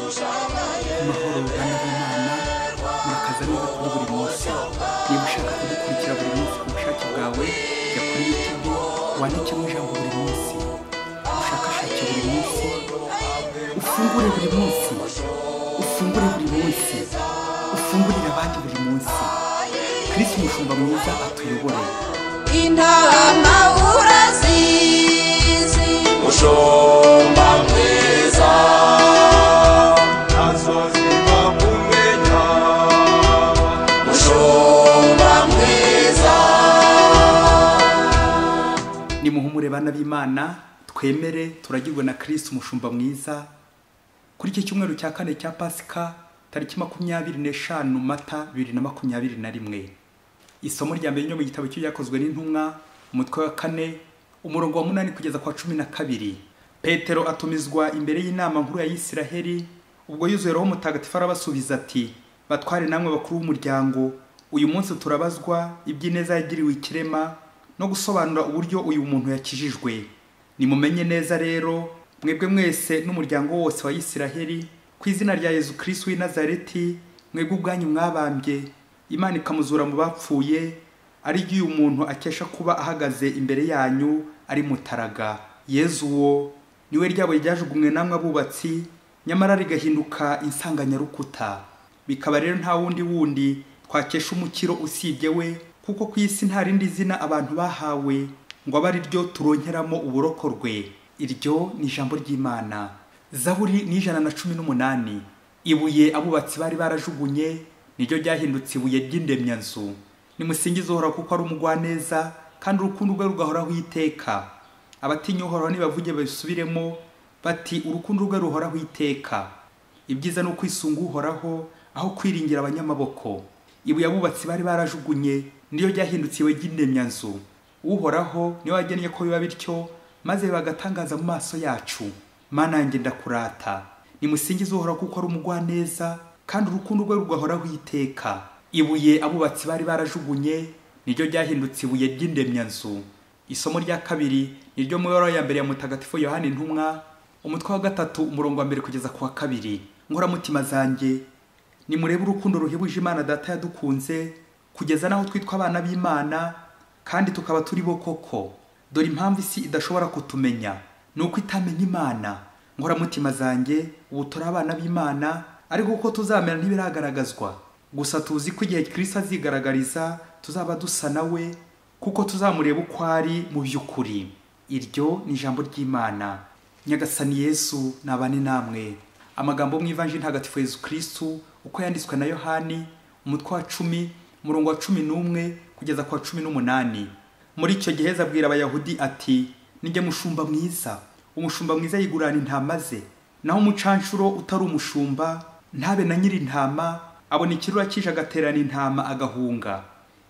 amahoro uruganda rw'imana murakaza neza kuri buri munsi niba ushaka kudukurikira buri munsi ku bushake bwawe jya kuri youtube wandikemo ijambo buri munsi ushakashake buri munsi ufungure buri munsi ufungure buri munsi ufungurire abandi buri munsi kirisi umushumba mwiza atuyobore intama urazizi mushumba mwiza ntazazima kumenya mushumba mwiza nimuhumure bana b'imana twemere turagirwe na kirisi umushumba mwiza kuri iki cyumweru cya kane cya pasika tariki makumyabiri n'eshanu mata bibiri na makumyabiri na rimwe isomo rya mbere ryo mu gitabo cy'ibyakozwe n'intumwa umutwe wa kane umurongo wa munani kugeza kwa cumi na kabiri petero atumizwa imbere y'inama nkuru ya isiraheli ubwo yuzuye roho mutagatifu arabasubiza ati batware namwe bakuru b'umuryango uyu munsi turabazwa iby'ineza yagiriwe ikirema no gusobanura uburyo uyu muntu yakijijwe nimumenye neza rero mwebwe mwese n'umuryango wose wa isiraheli ku izina rya yezu kirisitu w'i nazareti mwebwe ubwanyu mwabambye imana ikamuzura mu bapfuye ari uyu muntu akesha kuba ahagaze imbere yanyu ari mutaraga yezu uwo niwe ryabo ryajugunywe namwe abubatsi nyamara rigahinduka insanganyarukuta bikaba rero nta wundi wundi twakesha umukiro usibye we kuko ku isi nta rindi zina abantu bahawe ngo abe ari ryo turonkeramo uburokorwe iryo ni ijambo ry'imana zaburi ni ijana na cumi n'umunani ibuye abubatsi bari barajugunye niryo ryahindutse ibuye ry'indemyanzu nimusingize uhoraho kuko ari umugwaneza kandi urukundo rwe rugahoraho iteka abatinya uhoraho nibavuge babisubiremo bati urukundo rwe ruhoraho iteka ibyiza ni ukwisunga uhoraho aho kwiringira abanyamaboko ibuye abubatsi bari barajugunye niyo ryahindukiwe ry'indemyanzu uhoraho niwe wagennye ko biba bityo maze bagatangaza mu maso yacu mana yanjye ndakurata nimusingize uhoraho kuko ari umugwaneza kandi urukundo rwe rugahoraho iteka ibuye abubatsi bari barajugunye niryo ryahindutse ibuye ry'indemyanzu isomo rya kabiri ni ryo mubabaro ya mbere ya mutagatifu yohani intumwa umutwe wa gatatu umurongo wa mbere kugeza ku wa kabiri nkoramutima zanjye nimurebe urukundo ruhebuje imana data yadukunze kugeza n'aho twitwa abana b'imana kandi tukaba turi bo koko dore impamvu isi idashobora kutumenya ni uko itamenya imana nkoramutima zanjye ubu turi abana b'imana ariko uko tuzamera ntibiragaragazwa gusa tuzi ko igihe kirisi azigaragariza tuzaba dusa nawe kuko tuzamureba uko ari mu by'ukuri iryo ni ijambo ry'imana nyagasani yesu nabane namwe amagambo yo mu ivanjiri ntagatifu yezu kirisitu uko yanditswe na yohani umutwe wa cumi umurongo wa cumi n'umwe kugeza ku wa cumi n'umunani muri icyo gihe abwira abayahudi ati nijye mushumba mwiza umushumba mwiza yigurana intama ze naho umucanshuro utari umushumba ntabe na nyiri intama abona ikirura kije agaterana intama agahunga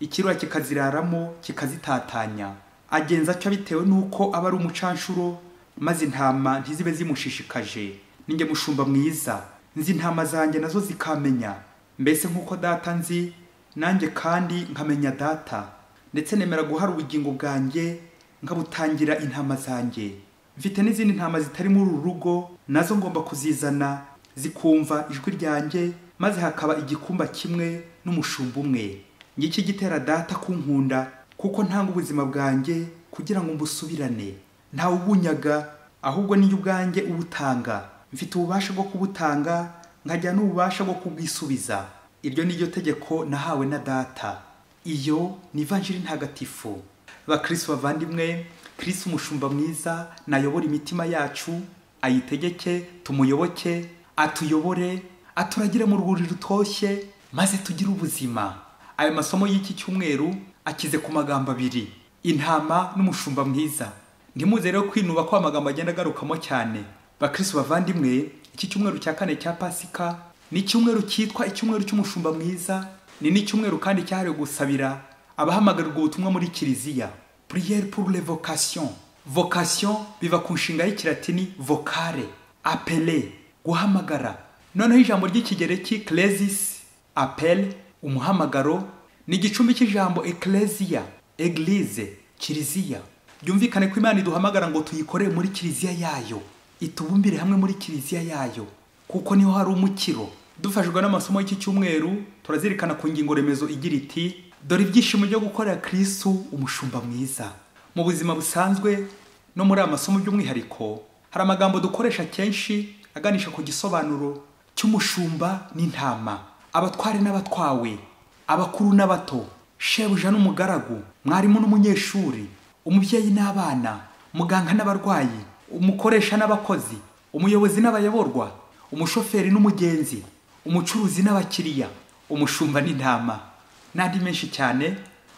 ikirura kikaziraramo kikazitatanya agenza atyo bitewe n'uko aba ari umucanshuro maze intama ntizibe zimushishikaje ninjye mushumba mwiza nzi intama zanjye nazo zikamenya mbese nk'uko data nzi nanjye kandi nkamenya data ndetse nemera guhara ubugingo bwanjye nkabutangira intama zanjye mfite n'izindi ntama zitari muri uru rugo nazo ngomba kuzizana zikumva ijwi ryanjye maze hakaba igikumba kimwe n'umushumba umwe ngiki gitera data kunkunda kuko ntanga ubuzima bwanjye kugira ngo mbusubirane ntawe ubunyaga ahubwo niyo ubwanjye ubutanga mfite ububasha bwo kubutanga nkajya n'ububasha bwo kubwisubiza iryo ni ryo tegeko nahawe na data iyo ni ivanjiri ntagatifu bakirisi bavandimwe kirisi umushumba mwiza nayobora imitima yacu ayitegeke tumuyoboke atuyobore aturagire mu rwuri rutoshye maze tugire ubuzima ayo masomo y'iki cyumweru akize ku magambo abiri intama n'umushumba mwiza ntimuze rero kwinuba ko amagambo agenda agarukamo cyane bakirisitu bavandimwe iki cyumweru cya kane cya pasika ni icyumweru cyitwa icyumweru cy'umushumba mwiza ni n'icyumweru kandi cyahariwe gusabira abahamagarirwa ubutumwa muri kiliziya puriyeri pour les vocations vocation biva ku nshinga y'ikilatini vocare apele guhamagara noneho ijambo ry'ikigereki clesis apele umuhamagaro ni igicumbi cy'ijambo ekleziya egilize kiliziya byumvikane ko imana iduhamagara ngo tuyikorere muri kiliziya yayo itubumbire hamwe muri kiliziya yayo kuko niho hari umukiro dufashijwe n'amasomo y'iki cyumweru turazirikana ku ngingo remezo igira iti dore ibyishimo byo gukorera kirisitu umushumba mwiza mu buzima busanzwe no muri aya masomo by'umwihariko hari amagambo dukoresha kenshi aganisha ku gisobanuro cy'umushumba n'intama abatware n'abatwawe abakuru n'abato shebuja n'umugaragu mwarimu n'umunyeshuri umubyeyi n'abana muganga n'abarwayi umukoresha n'abakozi umuyobozi n'abayoborwa umushoferi n'umugenzi umucuruzi n'abakiriya umushumba n'intama n'andi menshi cyane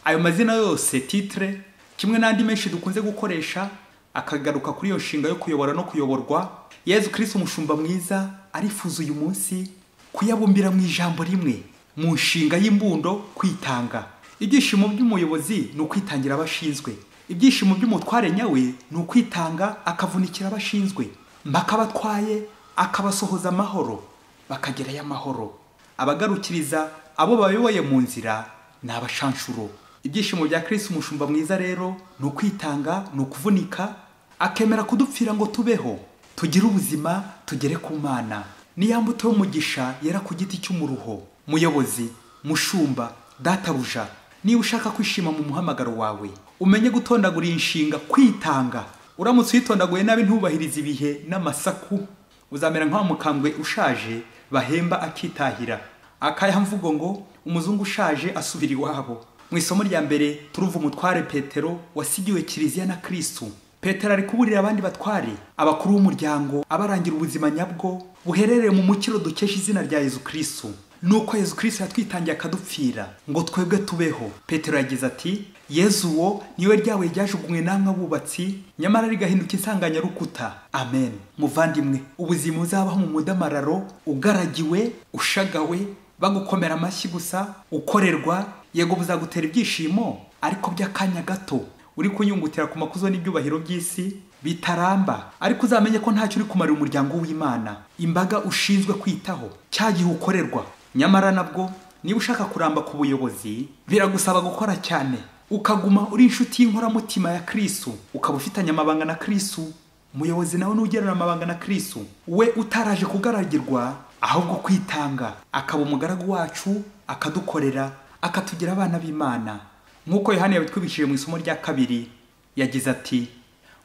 ayo mazina yose titire kimwe n'andi menshi dukunze gukoresha akagaruka kuri iyo nshinga yo kuyobora no kuyoborwa yezu kirisi umushumba mwiza arifuza uyu munsi kuyabumbira mu ijambo rimwe mu nshinga y'imbundo kwitanga ibyishimo by'umuyobozi ni ukwitangira abashinzwe ibyishimo by'umutware nyawe ni ukwitanga akavunikira abashinzwe mpaka abatwaye akabasohoza amahoro bakagerayo amahoro abagarukiriza abo bayoboye mu nzira ni abashanshuro ibyishimo bya kirisi umushumba mwiza rero ni ukwitanga ni ukuvunika akemera kudupfira ngo tubeho tugire ubuzima tugere ku mana niya mbuto y'umugisha yera ku giti cy'umuruho muyobozi mushumba databuja niba ushaka kwishima mu muhamagaro wawe umenye gutondagura iyi nshinga kwitanga uramutse uyitondaguye nabi ntubahirize ibihe n'amasaku uzamera nk'aho mukambwe ushaje bahemba akitahira akaya mvugo ngo umuzungu ushaje asubira iwabo mu isomo rya mbere turuva umutware petero wasigiwe kiliziya na kirisitu petero ari kuburira abandi batware abakuru b'umuryango abarangira ubuzima nyabwo buherereye mu mukiro dukesha izina rya yezu kirisitu nuko yezu kirisitu yatwitangiye akadupfira ngo twebwe tubeho petero yagize ati yezu uwo niwe ryawe ryajugunywe namwe abubatsi nyamara rigahinduka insanganyarukuta amen muvandimwe ubuzima uzabaho mu mudamararo ugaragiwe ushagawe bagukomera amashyi gusa ukorerwa yego buzagutera ibyishimo ariko by'akanya gato uri kunyungutira ku makuzo n'ibyubahiro by'isi bitaramba ariko uzamenye ko ntacyo uri kumarira umuryango w'imana imbaga ushinzwe kwitaho cya gihe ukorerwa nyamara nabwo niba ushaka kuramba ku buyobozi biragusaba gukora cyane ukaguma uri inshuti y'inkoramutima ya kirisitu ukaba ufitanye amabanga na kirisitu umuyobozi nawe n'ugerana amabanga na kirisitu we utaraje kugaragirwa ahubwo kwitanga akaba umugaragu wacu akadukorera akatugira abana b'imana nk'uko yohani yabitwibukije mu isomo rya kabiri yagize ati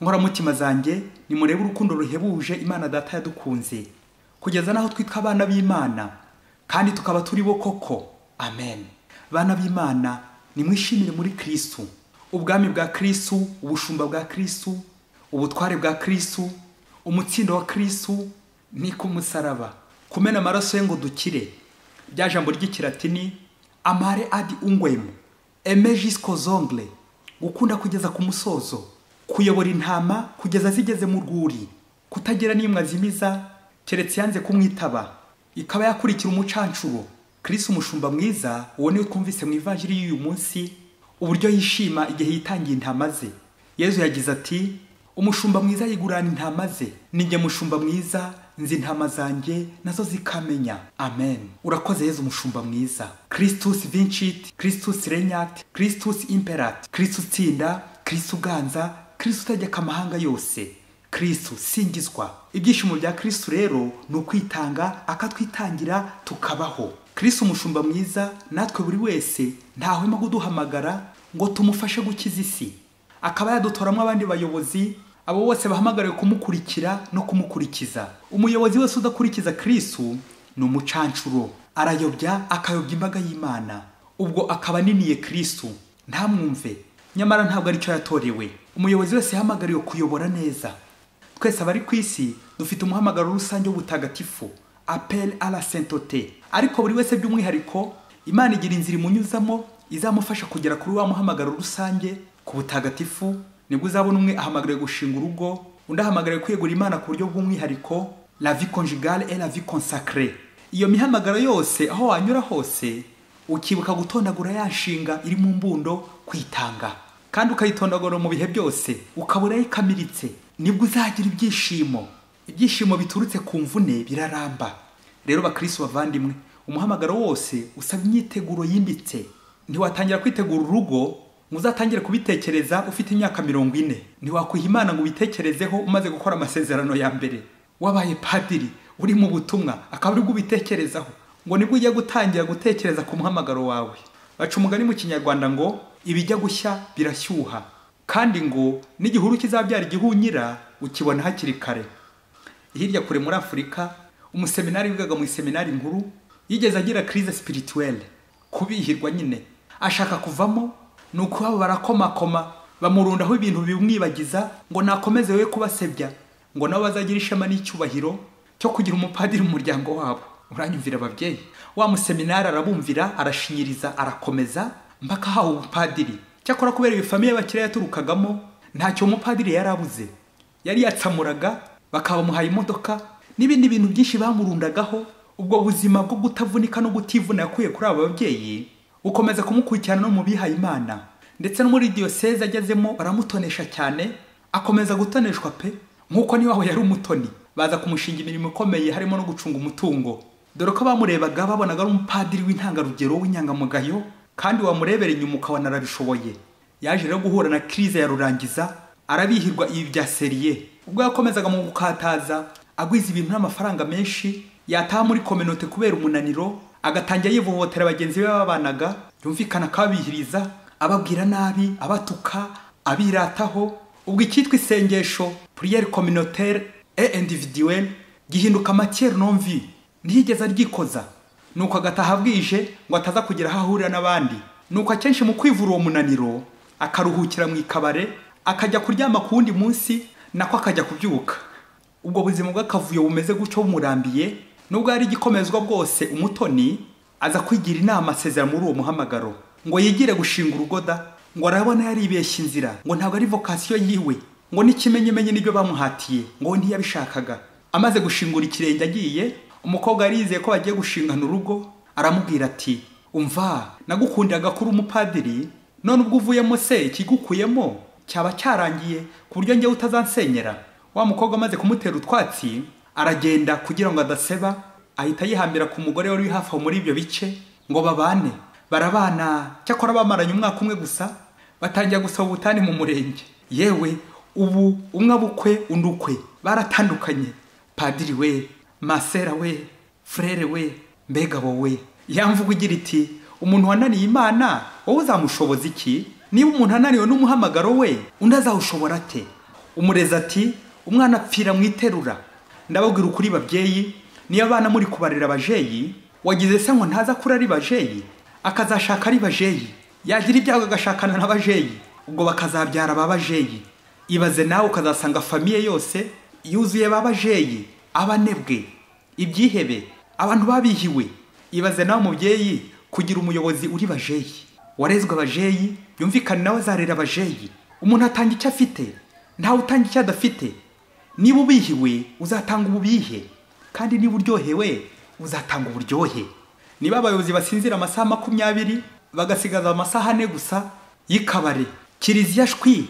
nkoramutima zanjye nimurebe urukundo ruhebuje imana data yadukunze kugeza n'aho twitwa abana b'imana kandi tukaba turi bo koko amen bana b'imana nimwishimire muri kirisitu ubwami bwa kirisitu ubushumba bwa kirisitu ubutware bwa kirisitu umutsindo wa kirisitu ni ku musaraba kumena amaraso ye ngo dukire rya jambo ry'ikiratini amare adi ungwemu eme jisiko zongre gukunda kugeza ku musozo kuyobora intama kugeza zigeze mu rwuri kutagira n'imwe azimiza keretse yanze kumwitaba ikaba yakurikira umucancuro kirisi umushumba mwiza uwo niwe twumvise mu ivanjiri y'uyu munsi uburyo yishima igihe yitangiye intama ze yezu yagize ati umushumba mwiza yigurana intama ze ninjye mushumba mwiza nzi intama zanjye nazo zikamenya amen urakoze yezu umushumba mwiza kirisitusi vincit kirisitusi renyati kirisitusi imperati kirisitusi tsinda kirisitusi uganza kirisitusi utegeka amahanga yose kirisitu singizwa ibyishimo bya kirisitu rero ni ukwitanga akatwitangira tukabaho kirisitu umushumba mwiza natwe buri wese ntahwema kuduhamagara ngo tumufashe gukiza isi akaba yadutoramo abandi bayobozi abo bose bahamagariwe kumukurikira no kumukurikiza umuyobozi wese udakurikiza kirisitu ni umucanshuro arayobya akayobya imbaga y'imana ubwo akaba aniniye kirisitu ntamwumve nyamara ntabwo aricyo yatorewe umuyobozi wese yahamagariwe kuyobora neza twese abari ku isi dufite umuhamagaro rusange w'ubutagatifu apel à la sainteté ariko buri wese by'umwihariko imana igira inzira imunyuzamo izamufasha kugera kuri wa muhamagaro rusange ku butagatifu nibwo uzabona umwe ahamagariwe gushinga urugo undi ahamagariwe kwegura imana ku buryo bw'umwihariko la vie conjugale et la vie consacrée iyo mihamagaro yose aho wanyura hose ukibuka gutondagura ya nshinga iri mu mbundo kwitanga kandi ukayitondagura mu bihe byose ukaba urayikamiritse nibwo uzagira ibyishimo ibyishimo biturutse ku mvune biraramba rero bakirisi bavandimwe umuhamagaro wose usaba imyiteguro yimbitse ntiwatangira kwitegura urugo muzatangire kubitekereza ufite imyaka mirongo ine ntiwakwiha imana ngo ubitekerezeho umaze gukora amasezerano ya mbere wabaye padiri uri mu butumwa akaba ari bwo ubitekerezaho ngo nibwo ujya gutangira gutekereza ku muhamagaro wawe baca umugani mu kinyarwanda ngo ibijya gushya birashyuha kandi ngo n'igihuru kizabyara igihunyira ukibona hakiri kare hirya kure muri afurika umuseminari wigaga mu iseminari nkuru yigeze agira crise spirituelle kubihirwa nyine ashaka kuvamo ni uko baba barakomakoma bamurundaho ibintu bimwibagiza ngo nakomeze we kubasebya ngo nabo bazagira ishema n'icyubahiro cyo kugira umupadiri mu muryango wabo uranyumvira ababyeyi wa museminari arabumvira arashinyiriza arakomeza mpaka ahawe ubupadiri cyakora kubera iyo famiye bakira yaturukagamo ntacyo umupadiri yari abuze yari yatsamuraga bakabamuhaye imodoka n'ibindi bintu byinshi bamurundagaho ubwo buzima bwo gutavunika no kutivuna yakuye kuri abo babyeyi bukomeza kumukurikirana no mu bihaye imana ndetse no muri diyoseze agezemo baramutonesha cyane akomeza gutoneshwa pe nk'uko niwaho yari umutoni baza kumushinga imirimo ikomeye harimo no gucunga umutungo dore ko bamurebaga babonaga ari umupadiri w'intangarugero w'inyangamugayo kandi wamurebera inyuma ukabona arabishoboye yaje rero guhura na crise ya rurangiza arabihirwa ibi bya seriye ubwo yakomezaga mu gukataza agwiza ibintu n'amafaranga menshi yataha muri kominote kubera umunaniro agatangira yivohotera bagenzi be babanaga yumvikana akababihiriza ababwira nabi abatuka abirataho ubwo icyitwa isengesho priere communautaire et individuelle gihinduka matière non vie ntiyigeze aryikoza nuko agataha bwije ngo ataza kugira aho ahurira n'abandi nuko akenshi mu kwivura uwo munaniro akaruhukira mu ikabare akajya kuryama ku wundi munsi nako akajya kubyuka ubwo buzima bw'akavuyo bumeze gutyo bumurambiye nubwo ari igikomezwa bwose umutoni aza kwigira inama asezera muri uwo muhamagaro ngo yigire gushinga urugoda ngo arabona yaribeshye inzira ngo ntabwo ari vokasiyo yiwe ngo n'ikimenyimenyi nibyo bamuhatiye ngo ntiyabishakaga amaze gushingura ikirenge agiye umukobwa yari yizeye ko bagiye gushingana urugo aramubwira ati umva nagukundiraga kuri umupadiri none ubwo uvuyemo se ikigukuyemo cyaba cyarangiye ku buryo njyewe utazansenyera wa mukobwa amaze kumutera utwatsi aragenda kugira ngo adaseba ahita yihambira ku mugore wari uri hafi aho muri ibyo bice ngo babane barabana cyakora bamaranye umwaka umwe gusa batangira gusaba ubutane mu murenge yewe ubu umwe abukwe undi ukwe baratandukanye padiri we masera we frere we mbega wowe yamvuga igira iti umuntu wananiye imana wowe uzamushoboza iki niba umuntu ananiwe n'umuhamagaro we undi azawushobora ate umurezi ati umwana apfira mu iterura ndababwira ukuri babyeyi niyo abana muri kubarira abajeyi wagize se ngo ntaza kuri ari bajeyi akazashaka ari bajeyi yagira ibyago agashakana n'abajeyi ubwo bakazabyara aba bajeyi ibaze nawe ukazasanga famiye yose yuzuye ba bajeyi abanebwe ibyihebe abantu babihiwe ibaze nawe mubyeyi kugira umuyobozi uri bajeyi warezwe abajeyi yumvikane nawe azarera abajeyi umuntu atanga icyo afite ntawe utanga icyo adafite niba ubihiwe uzatanga ububihe kandi niba uryohewe uzatanga uburyohe niba abayobozi basinzira amasaha makumyabiri bagasigaza amasaha ane gusa y'ikabare kiriziya shwi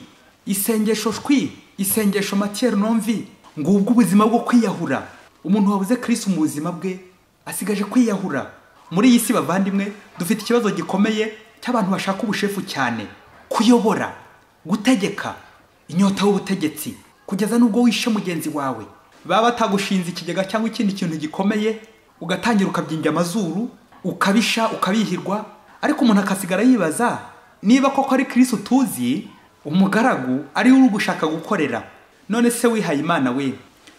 isengesho shwi isengesho matiyeri nomvi ngubwo ubuzima bwo kwiyahura umuntu wabuze kirisi mu buzima bwe asigaje kwiyahura muri iyi si bavandimwe dufite ikibazo gikomeye cy'abantu bashaka ubushefu cyane kuyobora gutegeka inyota y'ubutegetsi kugeza n'ubwo wishe mugenzi wawe baba batagushinze ikigega cyangwa ikindi kintu gikomeye ugatangira ukabyimbya amazuru ukabisha ukabihirwa ariko umuntu akasigara yibaza niba koko ari kirisi utuzi umugaragu ariwe uri gushaka gukorera none se wihaye imana we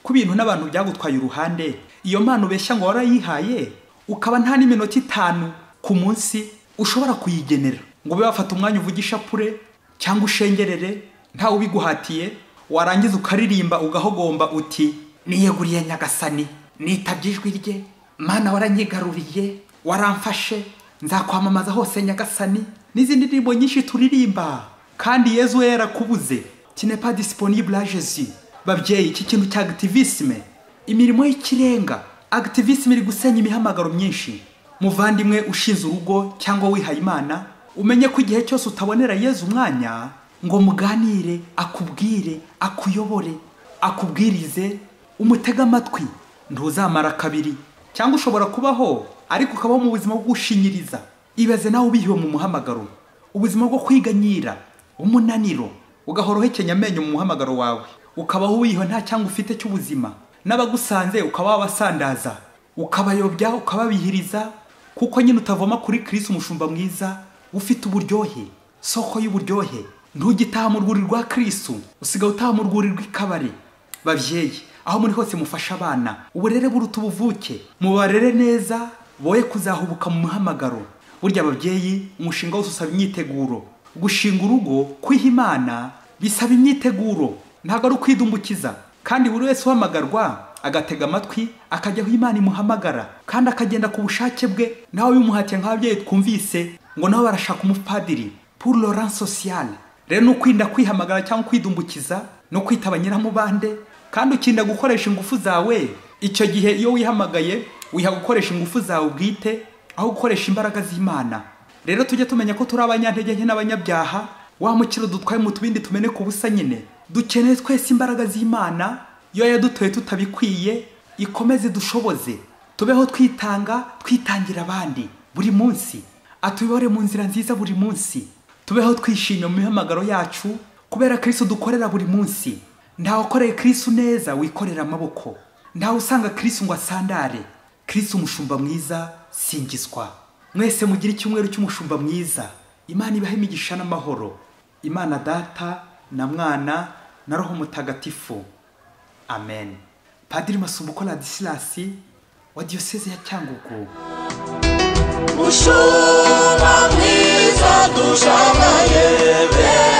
ku bintu n'abantu byagutwaye uruhande iyo mpano ubeshya ngo warayihaye ukaba nta n'iminota itanu ku munsi ushobora kuyigenera ngo ube wafata umwanya uvugisha pure cyangwa ushengerere ntawe ubiguhatiye warangiza ukaririmba ugahogomba uti niyeguriye nyagasani nitabye ijwi rye mana waranyigaruriye waramfashe nzakwamamaza hose nyagasani n'izindi ndirimbo nyinshi turirimba kandi yezu we yarakubuze qui n'est pas disponible à Jésus. Babyeyi, iki kintu cya activisme, imirimo y'ikirenga, activisme iri gusenya imihamagaro myinshi. Muvandimwe ushize urugo cyangwa wihaye Imana, umenye ko igihe cyose utabonera Yezu umwanya ngo muganire, akubwire, akuyobore, akubwirize, umutega amatwi, ntuzamara kabiri. Cyangwa ushobora kubaho ariko ukabaho mu buzima bwo gushinyiriza. Ibaze nawe ubihiwe mu muhamagaro ubuzima bwo kwiganyira umunaniro ugahora uhekenya amenyo mu muhamagaro wawe ukabaho wiha nta cyangwa ufite cy'ubuzima n'abagusanze ukaba wabasandaza ukabayobya ukababihiriza kuko nyine utavoma kuri kirisi umushumba mwiza ufite uburyohe soko y'uburyohe ntugitaha mu rwuri rwa kirisitu usigaye utaha mu rwuri rw'ikabari babyeyi aho muri hose mufashe abana uburere buruta ubuvuke mubarere neza boye kuzahubuka mu muhamagaro burya ababyeyi umushinga wose usaba imyiteguro gushinga urugo kwiha imana bisaba imyiteguro ntabwo ari ukwidumbukiza kandi buri wese uhamagarwa agatega amatwi akajya aho imana imuhamagara kandi akagenda ku bushake bwe nawe bimuhatiye nk'ababyeyi twumvise ngo nabo barashaka umupadiri pour le rang social rero ni ukwirinda kwihamagara cyangwa kwidumbukiza no kwitaba nyiramubande kandi ukirinda gukoresha ingufu zawe icyo gihe iyo wihamagaye wiha gukoresha ingufu zawe bwite aho gukoresha imbaraga z'imana rero tujye tumenya ko turi abanyantege nke n'abanyabyaha wa mukiro dutwaye mu tubindi tumeneka ubusa nyine dukeneye twese imbaraga z'imana iyo yadutoye tutabikwiye ikomeze dushoboze tubeho twitanga twitangira abandi buri munsi atuyobore mu nzira nziza buri munsi tubeho twishimye mu mihamagaro yacu kubera kirisitu dukorera buri munsi ntawe ukoreye kirisitu neza wikorera amaboko ntawe usanga kirisitu ngo asandare kirisitu umushumba mwiza singizwa mwese mugire icyumweru cy'umushumba mwiza imana ibahe imigisha n'amahoro imana data na mwana na roho mutagatifu amen padiri masumbuko radisilasi wa diyoseze ya cyangugu mushumba mwiza dushagaye beza